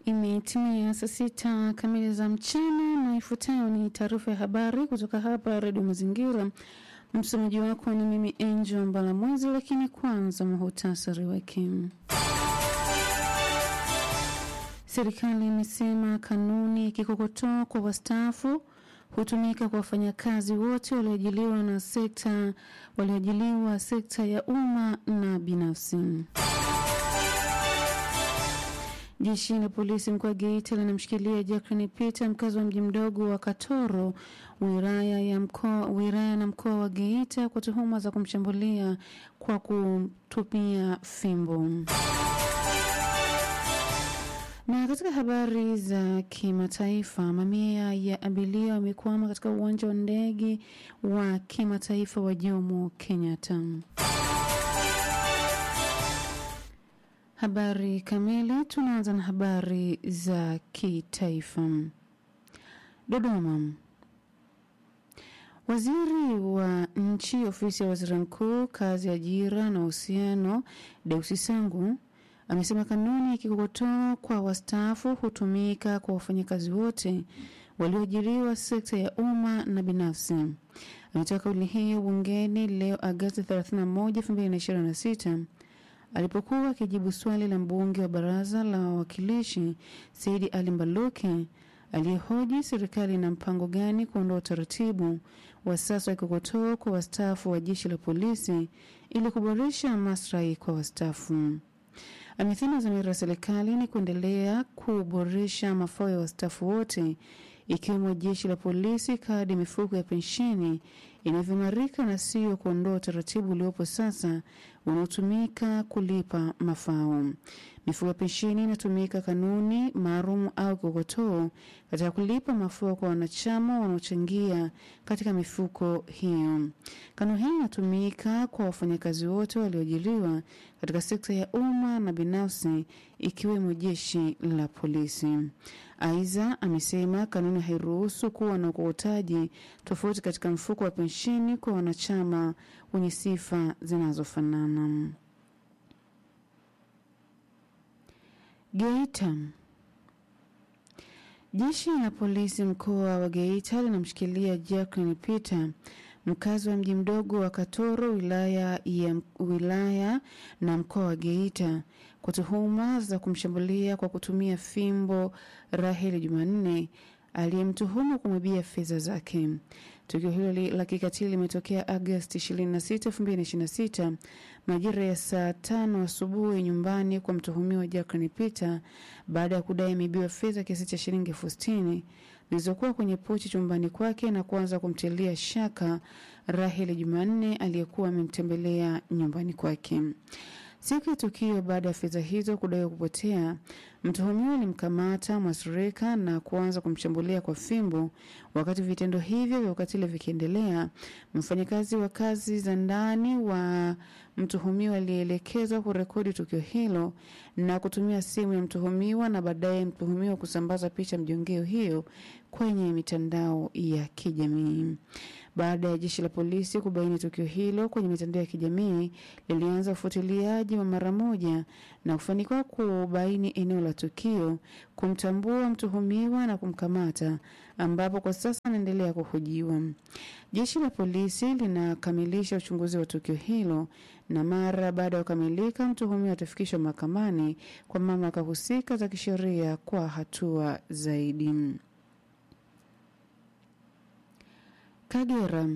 Imetimia saa sita kamili za mchana na ifuatayo ni taarifa ya habari kutoka hapa Redio Mazingira. Msomaji wako ni mimi Angel Mbalamwezi, lakini kwanza muhutasari wake. Serikali imesema kanuni ya kikokotoo kwa wastaafu hutumika kwa wafanyakazi wote walioajiliwa na sekta walioajiliwa sekta ya umma na binafsi. Jeshi la polisi mkoa wa Geita linamshikilia Jacqueline Peter, mkazi wa mji mdogo wa Katoro, wilaya ya mkoa wilaya na mkoa wa Geita kwa tuhuma za kumshambulia kwa kutumia fimbo. Na katika habari za kimataifa, mamia ya abiria wamekwama katika uwanja wa ndege wa kimataifa wa Jomo Kenyatta. Habari kamili. Tunaanza na habari za kitaifa. Dodoma. Waziri wa nchi ofisi ya waziri mkuu kazi, ajira na uhusiano, Deusi Sangu amesema kanuni ya kikokotoo kwa wastaafu hutumika kwa wafanyakazi wote walioajiriwa sekta ya umma na binafsi. Ametoa kauli hiyo bungeni leo Agosti 31, 2026 alipokuwa akijibu swali la mbunge wa baraza la wawakilishi Saidi Ali Mbaluke aliyehoji serikali na mpango gani kuondoa utaratibu wa sasa wa kikokotoo kwa wastaafu wa jeshi la polisi ili kuboresha maslahi kwa wastaafu. Amesema dhamira ya serikali ni kuendelea kuboresha mafao ya wastaafu wote ikiwemo jeshi la polisi, kadi mifuko ya pensheni inavyoimarika na sio kuondoa utaratibu uliopo sasa unaotumika kulipa mafao. Mifuko ya pensheni inatumika kanuni maalum au kikokotoo katika kulipa mafao kwa wanachama wanaochangia katika mifuko hiyo. Kanuni hii inatumika kwa wafanyakazi wote walioajiriwa katika sekta ya umma na binafsi ikiwemo jeshi la polisi. Aidha, amesema kanuni hairuhusu kuwa na ukokotaji tofauti katika mfuko wa pensheni kwa wanachama wenye sifa zinazofanana. Geita. Jeshi la polisi mkoa wa Geita linamshikilia Jacqueline Peter mkazi wa mji mdogo wa Katoro wilaya ya wilaya na mkoa wa Geita kwa tuhuma za kumshambulia kwa kutumia fimbo Raheli Jumanne aliyemtuhumu kumwibia fedha zake. Tukio hilo la kikatili limetokea Agosti 26, 2026 majira ya saa tano asubuhi nyumbani kwa mtuhumiwa Jacqueline Peter baada ya kudai ameibiwa fedha kiasi cha shilingi elfu sitini zilizokuwa kwenye pochi chumbani kwake na kuanza kumtilia shaka Raheli Jumanne aliyekuwa amemtembelea nyumbani kwake. Siku ya tukio, baada ya fedha hizo kudaiwa kupotea, mtuhumiwa alimkamata mwasurika na kuanza kumshambulia kwa fimbo. Wakati vitendo hivyo vya ukatili vikiendelea, mfanyakazi wa kazi za ndani wa mtuhumiwa alielekezwa kurekodi tukio hilo na kutumia simu ya mtuhumiwa na baadaye mtuhumiwa kusambaza picha mjongeo hiyo kwenye mitandao ya kijamii. Baada ya jeshi la polisi kubaini tukio hilo kwenye mitandao ya kijamii, lilianza ufuatiliaji wa mara moja na kufanikiwa kubaini eneo la tukio, kumtambua mtuhumiwa na kumkamata, ambapo kwa sasa anaendelea kuhojiwa. Jeshi la polisi linakamilisha uchunguzi wa tukio hilo na mara baada ya kukamilika, mtuhumiwa atafikishwa mahakamani kwa mamlaka husika za kisheria kwa hatua zaidi. Kagera.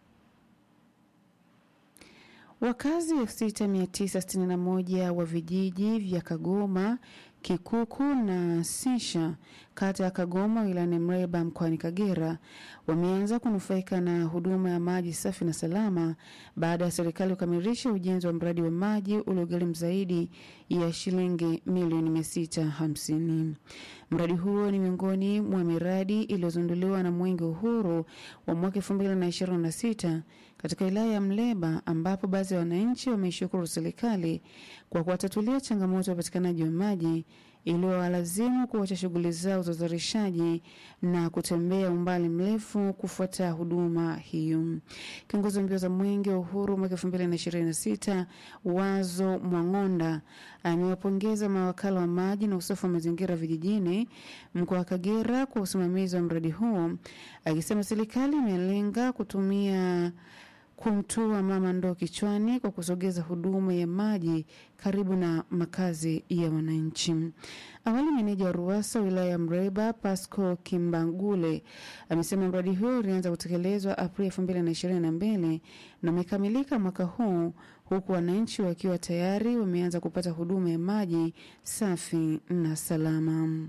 Wakazi 6961 wa vijiji vya Kagoma, Kikuku na Sisha kata ya Kagoma wilayani Mreba mkoani Kagera wameanza kunufaika na huduma ya maji safi na salama baada ya serikali kukamilisha ujenzi wa mradi wa maji uliogharimu zaidi ya shilingi milioni 650. Mradi huo ni miongoni mwa miradi iliyozinduliwa na Mwenge Uhuru wa mwaka 2026 katika wilaya ya Mleba ambapo baadhi ya wananchi wameishukuru serikali kwa kuwatatulia changamoto ya upatikanaji wa maji iliyowalazimu kuacha shughuli zao za uzalishaji na kutembea umbali mrefu kufuata huduma hiyo. Kiongozi wa mbio za mwenge wa uhuru mwaka elfu mbili na ishirini na sita Wazo Mwang'onda amewapongeza mawakala wa maji na usafi wa mazingira vijijini mkoa wa Kagera kwa usimamizi wa mradi huo, akisema serikali imelenga kutumia kumtua mama ndoo kichwani kwa kusogeza huduma ya maji karibu na makazi ya wananchi. Awali, meneja wa RUWASA wilaya ya Mreba Pasco Kimbangule amesema mradi huo ulianza kutekelezwa Aprili elfu mbili na ishirini na mbili na umekamilika mwaka huu huku wananchi wakiwa tayari wameanza kupata huduma ya maji safi na salama.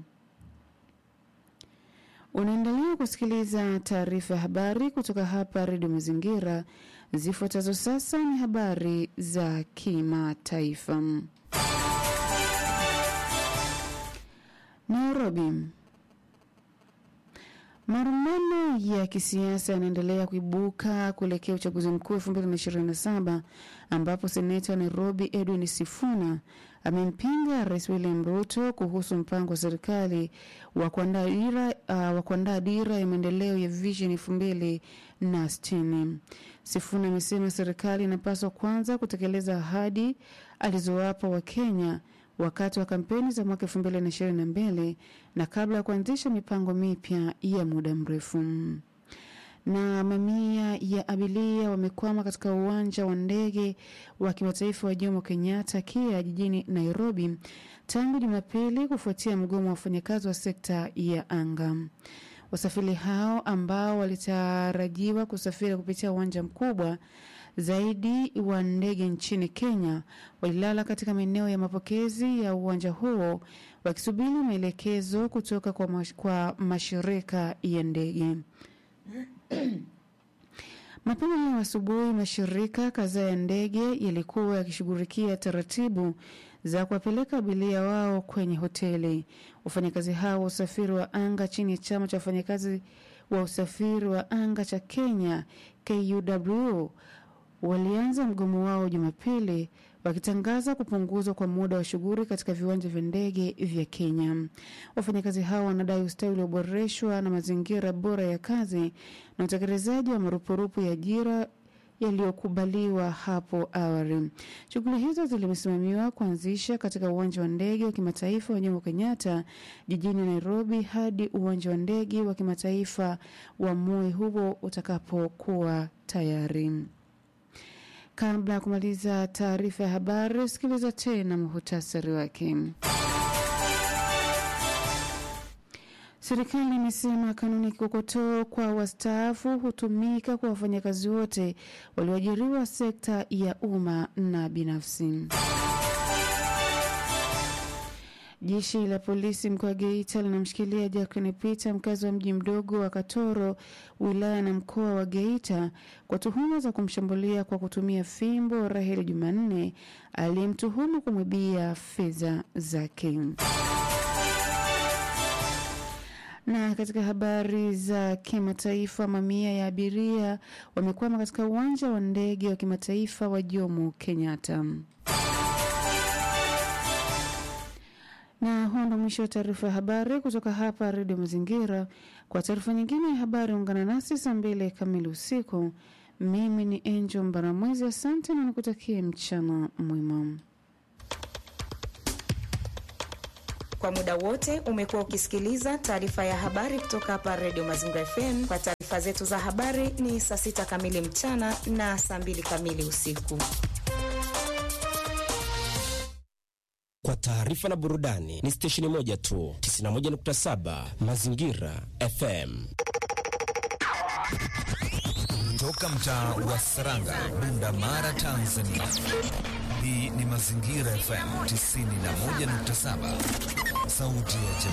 Unaendelea kusikiliza taarifa ya habari kutoka hapa Redio Mazingira. Zifuatazo sasa ni habari za kimataifa. Nairobi. Marumbano ya kisiasa yanaendelea kuibuka kuelekea uchaguzi mkuu 2027 ambapo seneta wa Nairobi Edwin Sifuna amempinga Rais William Ruto kuhusu mpango wa serikali wa kuandaa dira, uh, wa kuandaa dira ya maendeleo ya Vision elfu mbili na sitini. Sifuna amesema serikali inapaswa kwanza kutekeleza ahadi alizowapa Wakenya wakati wa kampeni za mwaka elfu mbili na ishirini na mbili na kabla ya kuanzisha mipango mipya ya muda mrefu. Na mamia ya abiria wamekwama katika uwanja wa ndege wa kimataifa wa Jomo Kenyatta KIA jijini Nairobi tangu Jumapili kufuatia mgomo wa wafanyakazi wa sekta ya anga. Wasafiri hao ambao walitarajiwa kusafiri kupitia uwanja mkubwa zaidi wa ndege nchini Kenya walilala katika maeneo ya mapokezi ya uwanja huo wakisubiri maelekezo kutoka kwa, mash, kwa mashirika ya ndege. Mapema leo asubuhi, mashirika kadhaa ya ndege yalikuwa yakishughulikia taratibu za kuwapeleka abiria wao kwenye hoteli. Wafanyakazi hao wa usafiri wa anga chini ya chama cha wafanyakazi wa usafiri wa anga cha Kenya KUW walianza mgomo wao Jumapili wakitangaza kupunguzwa kwa muda wa shughuli katika viwanja vya ndege vya Kenya. Wafanyakazi hao wanadai ustawi ulioboreshwa na mazingira bora ya kazi na utekelezaji wa marupurupu ya ajira yaliyokubaliwa hapo awali. Shughuli hizo zilisimamiwa kuanzisha katika uwanja wa ndege wa kimataifa wa Jomo Kenyatta jijini Nairobi hadi uwanja wa ndege wa kimataifa wa Moi huo utakapokuwa tayari. Kabla ya kumaliza taarifa ya habari, sikiliza tena muhutasari wake. Serikali imesema kanuni kikokotoo kwa wastaafu hutumika kwa wafanyakazi wote walioajiriwa sekta ya umma na binafsi. Jeshi la polisi mkoa wa Geita linamshikilia Jacqueline Peter, mkazi wa mji mdogo wa Katoro, wilaya na mkoa wa Geita, kwa tuhuma za kumshambulia kwa kutumia fimbo Raheli Jumanne, aliyemtuhumu kumwibia fedha zake. Na katika habari za kimataifa, mamia ya abiria wamekwama katika uwanja wa ndege wa kimataifa wa Jomo Kenyatta. Na huo ndo mwisho wa taarifa ya habari kutoka hapa Redio Mazingira. Kwa taarifa nyingine ya habari, ungana nasi saa mbili kamili usiku. Mimi ni Angel Mbaramwezi, asante na nikutakie mchana mwema. Kwa muda wote umekuwa ukisikiliza taarifa ya habari kutoka hapa Redio Mazingira FM. Kwa taarifa zetu za habari ni saa sita kamili mchana na saa mbili kamili usiku. Kwa taarifa na burudani ni stesheni moja tu, 91.7 Mazingira FM. Toka mtaa wa Saranga, Bunda Mara, Tanzania. Hii ni Mazingira FM 91.7, sauti ya jamii.